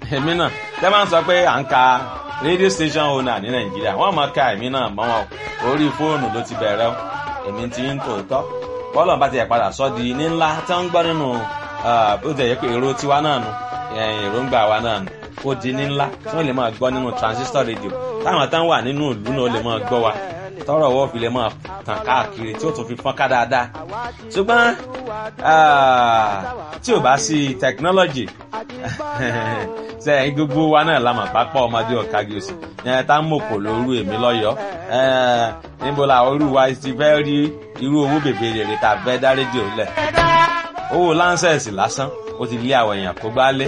èmi náà tẹ́ máa ń sọ pé à ń ka radio station owner ní nàìjíríà wọ́n máa ka èmi náà mọ́ wọn orí fóònù ló ti bẹ̀rẹ̀ o èmi ti ń tòótọ́ bọ́ọ̀lù bá ti yẹ padà sọ́ di ní ńlá tí wọ́n ń gbọ́ nínú bó ti yẹ pé èrò tiwa náà nu èròǹgbà wa náà nu ó di ní ńlá tí wọ́n lè máa gbọ́ nínú transistor radio táwọn tán wà nínú ìlú náà lè máa gbọ́ wa tọrọ ọwọ́ fi lè máa tàn káàkiri tí ó tún fi fọ́n ká dáadáa ṣùgbọ́n tí ò bá sí technology ṣe gbogbo wa náà la mọ̀ pápá ọmọdé ọ̀kági òsì yẹn tá ń mòkò lóru èmi lọ́yọ̀ọ́ níbo la orú wa ti fẹ́ rí irú owó bèbè rèrè tá a fẹ́ dá rédíò lẹ̀ owó láńsẹ̀sì lásán ó ti lé àwọn èèyàn kó gbá lé